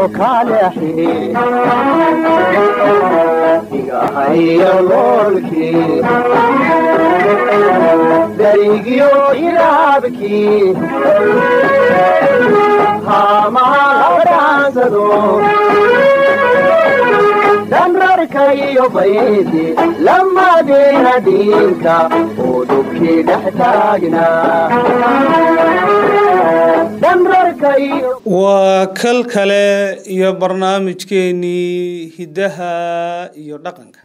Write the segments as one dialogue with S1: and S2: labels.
S1: kaleexi igahaya loolkii darigyo iraabkii haamaha labadhaansado dhanrarka iyo baydi lamadeena dhiinka oo dhubkii dhex taagnaa dhanrarka iyo
S2: waa kal kale iyo barnaamijkeenii hiddaha iyo dhaqanka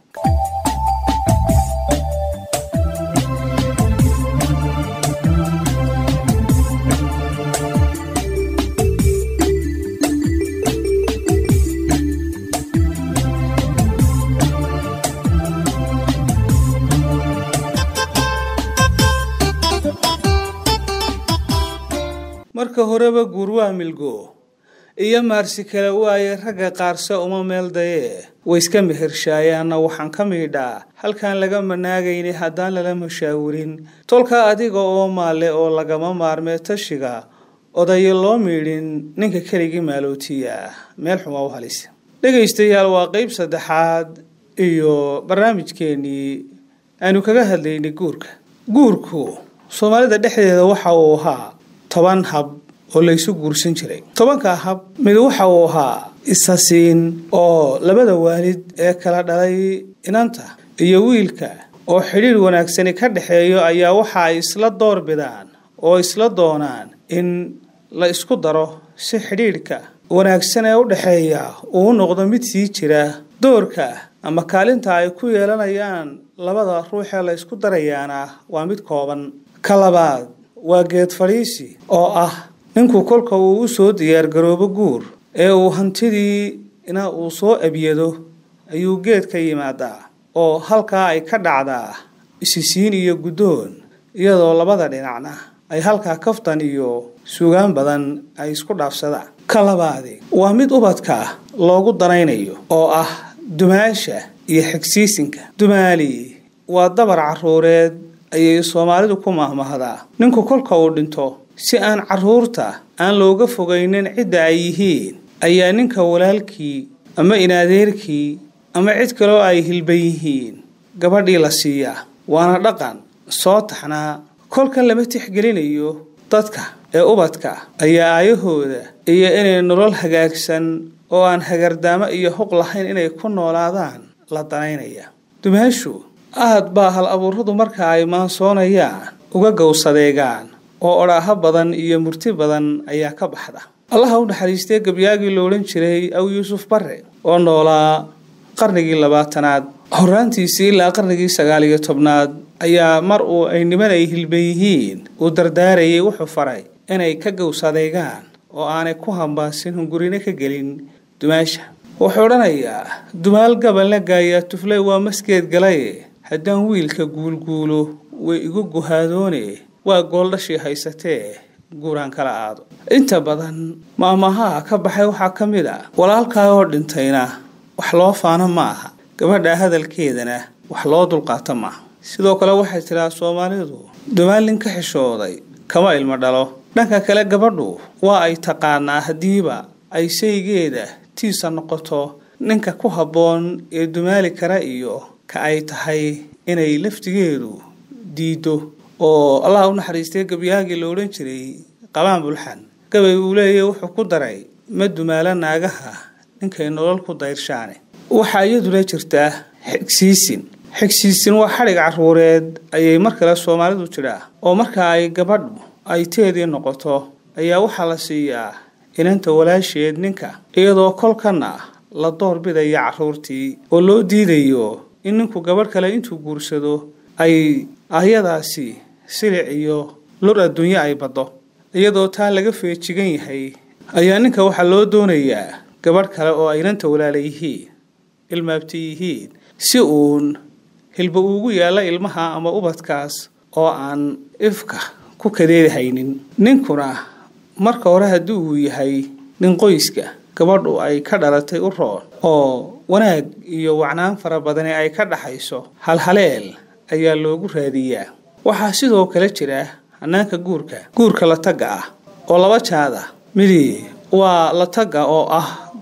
S2: marka horeba guur waa milgo iyo maarsi kale waaye ragga qaarse uma meel dayee way iska mehershayaanna waxaan ka miidhaa halkaan laga manaagaynay haddaan lala mashaawirin tolka adiga oo maale oo lagama maarmee tashiga odayo loo miidhin ninka keligii maalootiya meel xumaa u halisa dhegaystayaal waa qeyb saddexaad iyo barnaamijkeenii aanu kaga hadlaynay guurka guurku soomaalida dhexdeeda waxa uu ahaa toban hab oo laysu guursan jiray tobanka hab mid waxa uu ahaa isasiin oo labada waalid ee kala dhalay inanta iyo wiilka oo xidhiir wanaagsani ka dhexeeyo ayaa waxa ay isla door bidaan oo isla doonaan in la isku daro si xidhiidhka wanaagsan ee u dhexeeya uu noqdo mid sii jira doorka ama kaalinta ay ku yeelanayaan labada ruux ee la isku darayaana waa mid kooban ka labaad waa geed fadhiisi oo ah ninku kolka uu u soo diyaargaroobo guur ee uu hantidii ina uu soo abyado ayuu geed ka yimaadaa oo halkaa ay ka dhacdaa isisiin iyo guddoon iyadoo labada dhinacna ay halkaa kaftan iyo sugaan badan ay isku dhaafsadaan ka labaadi waa mid ubadka loogu danaynayo oo ah dumaasha iyo xigsiisinka dumaali waa dabar caruureed ayay soomaalidu ku mahmahdaa ninku kolka uu dhinto si aan caruurta aan looga fogaynin cidda ay yihiin ayaa ninka walaalkii ama inadeerkii ama cid kaloo ay hilban yihiin gabadhii la siiyaa waana dhaqan soo taxnaa kolka lama tixgelinayo dadka ee ubadka ayaa aayahooda iyo inay nolol hagaagsan oo aan hagardaamo iyo huq lahayn inay ku noolaadaan la danaynaya dumaashu aad baa hal abuuradu marka ay maansoonayaan uga gowsadeegaan oo odhaaho badan iyo murti badan ayaa ka baxda allaha u naxariistee gabyaagii lo odhan jiray aw yuusuf barre oo noolaa qarnigii labaatanaad horaantiisii ilaa qarnigii sagaal iyo tobnaad ayaa mar uu ay niman ay hilban yihiin uu dardaarayay wuxuu faray inay ka gowsadeegaan oo aanay ku hambaasin hungurino ka gelin dumaasha wuxuu odhanayaa dumaal gabalna gaayaa tuflay waa maskeed galaye haddaan wiilka guulguulo way igu guhaadoone waa gooldhashii haysatee guuraan kala aado inta badan maamahaa ka baxay waxaa ka mid a walaalkaa oo dhintayna wax loo faano ma aha gabadha hadalkeedana wax loo dulqaato maaha sidoo kale waxay tidhaa soomaalidu dumaal nin ka xishooday kama ilmo dhalo dhanka kale gabadhu waa ay taqaanaa haddiiba ay saygeeda tiisa noqoto ninka ku habboon ee dumaali kara iyo ka ay tahay inay laftigeedu diido oo allah u naxariistay gabyaagii la odhan jiray qabaan bulxan gabay uu leeyahy wuxuu ku daray ma dumaalo naagaha ninkay nolol ku dayrshaane waxaa iyaduna jirtaa xigsiisin xigsiisin waa xadhig caruureed ayay mar kale soomaalidu tidhaa oo marka ay gabadhu ay teedii noqoto ayaa waxaa la siiyaa inanta walaasheed ninka iyadoo kolkana la door bidaya caruurtii oo loo diidayo in ninku gabadh kale intuu guursado ay ayadaasi silic iyo lur adduunyo ay baddo iyadoo taa laga feejigan yahay ayaa ninka waxaa loo doonayaa gabadh kale oo aynanta walaala yihiin ilmaabti yihiin si uun hilba uugu yaalla ilmaha ama ubadkaas oo aan ifka ku kadeedahaynin ninkuna marka hore haddii uu yahay nin qoyska gabadhu ay ka dhalatay u roon oo wanaag iyo wacnaan fara badani ay ka dhaxayso halhaleel ayaa loogu raadiyaa waxaa sidoo kale jira hanaanka guurka guurka la tagga ah oo laba jaada midi waa la tagga oo ah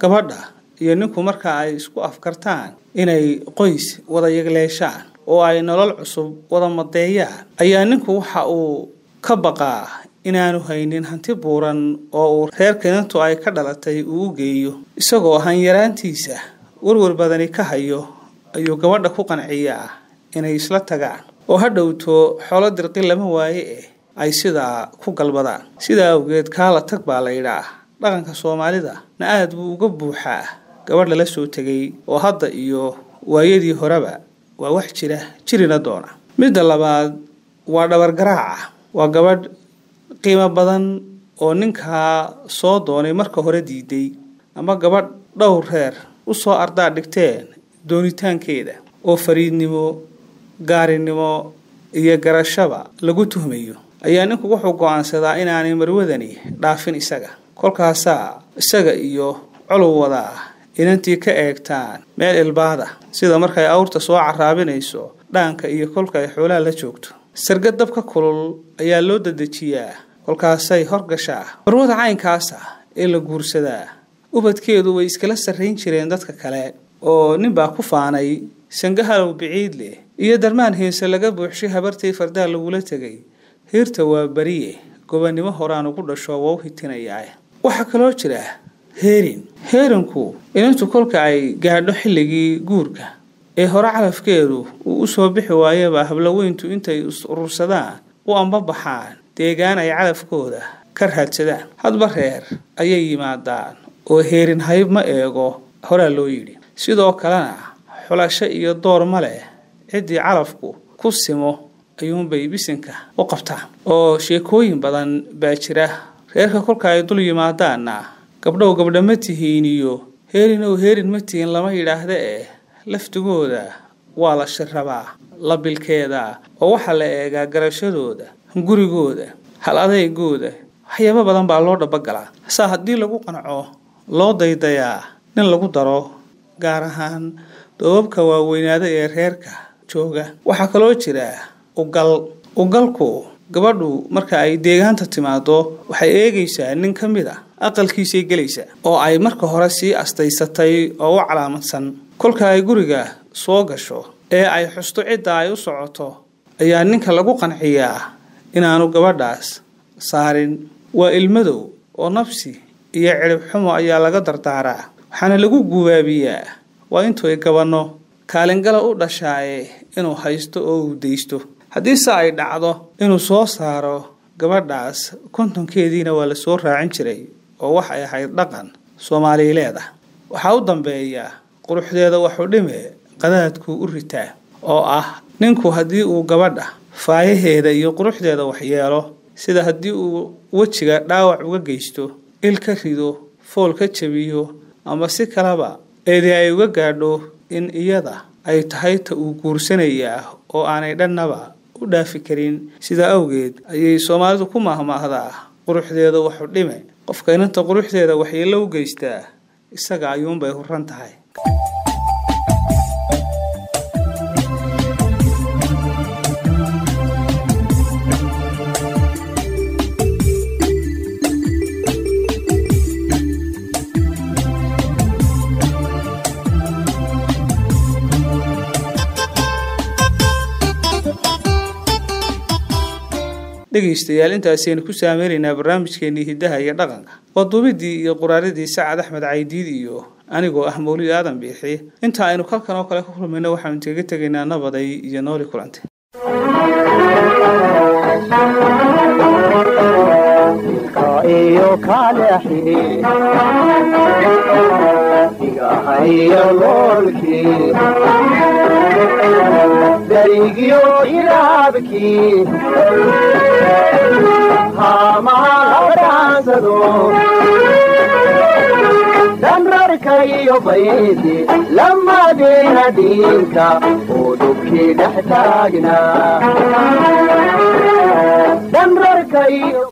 S2: gabadha iyo ninku marka ay isku afkartaan inay qoys wada yagleeshaan oo ay nolol cusub wada madeeyaan ayaa ninku waxa uu ka baqaa inaanu haynin hanti buuran oo uu reerka inantu ay ka dhalatay uu u geeyo isagoo hanyaraantiisa warwar badani ka hayo ayuu gabadha ku qanciyaa inay isla tagaan oo ha dhowto xoolo dirqi lama waaye eh ay sidaa ku galbadaan sidaa awgeed kaala tag baa la yidhaa dhaqanka soomaalida na aad buu uga buuxaa gabadh lala soo tegay oo hadda iyo waayadii horeba waa wax jira jirina doona midda labaad waa dhabargaraaca waa gabadh qiimo badan oo ninkaa soo doonay marka hore diiday ama gabadh dhowr reer u soo ardaa dhigteen doonitaankeeda oo fariidnimo gaarinimo iyo garashaba lagu tuhmayo ayaa ninku wuxuu go-aansadaa inaanay marwadani dhaafin isaga kolkaasaa isaga iyo colow wadaa inantii ka eegtaan meel ilbaada sida markay awrta soo caraabinayso dhaanka iyo kolka ay xoolaha la joogto sargad dabka kulul ayaa loo dadejiyaa kolkaasay horgashaa marwada caynkaasa ee la guursadaa ubadkeedu way iskala sarrayn jireen dadka kale oo ninbaa ku faanay sangahalow biciid leh iyo darmaan heese laga buuxshay habartii fardaa lagula tegay hiirta waa beriye gobannimo horaan ugu dhasho waa u hitinayaa waxaa kaloo jira heerin heerinku inantu kolka ay gaadho xilligii guurka ee hore calafkeedu uu usoo bixi waayaba habloweyntu intay is urursadaan u ambabaxaan deegaan ay calafkooda ka raadsadaan hadba reer ayay yimaadaan oo heerin hayb ma eego horaa loo yidhi sidoo kalena xulasho iyo door ma leh ciddii calafku ku simo ayuunbay bisinka u qabtaan oo sheekooyin badan baa jira reerka kolka ay dul yimaadaanna gabdhow gabdha ma tihiin iyo heerinow heerin ma tihiin lama yidhaahda eh laftigooda waa la shirabaa la bilkeeda oo waxaa la eegaa garashadooda gurigooda hal adeygooda waxyaabo badan baa loo dhabagalaa saa haddii lagu qanco loo daydayaa nin lagu daro gaar ahaan doobabka waaweynaada ee reerka jooga waxaa kaloo jira ugal ugalku gabadhu marka ay deegaanta timaado waxay eegaysaa nin ka mid a aqalkiisay gelaysaa oo ay marka hore sii astaysatay oo u calaamadsan kolka ay guriga soo gasho ee ay xusto cidda ay u socoto ayaa ninka lagu qanciyaa inaanu gabadhaas saarin waa ilmadow oo nafsi iyo cirib xumo ayaa laga dardaaraa waxaana lagu gubaabiyaa waa intuy gabanno kaalingala u dhashaaye inuu haysto oo uu daysto haddiise ay dhacdo inuu soo saaro gabadhaas kontonkeediina waa la soo raacin jiray oo waxay ahayd dhaqan soomaaliileeda waxaa u dambeeya quruxdeeda waxu dhime qadaadkuu u ritaa oo ah ninku haddii uu gabadha faayaheeda iyo quruxdeeda waxyeelo sida haddii uu wejiga dhaawac uga geysto il ka rido fool ka jabiyo ama si kaleba eedii ay uga gaadho in iyada ay tahay ta uu guursanayaa oo aanay dhannaba u dhaafi karin sidaa awgeed ayay soomaalidu ku mahmaahdaa quruxdeeda waxu dhime qofka inanta quruxdeeda waxyeello u geystaa isaga ayuunbay huran tahay dhegaystayaal intaasaynu ku saameynaynaa barnaamijkeenii hiddaha iyo dhaqanka waa duubidii iyo quraaradii sacad axmed caydiid iyo anigoo ah mawlid aadan biixi inta aynu kalkan oo kale ka kulmayno waxaanu kaga tegaynaa nabaday iyo nooli kulantay
S1: iyo kaleexi igahayo loolkii darigyo ilaabkii haamahalabdhaansado danrarkayo baydi lamadeena dhiinka oo dhubkii dhex taagnaa danrarkayo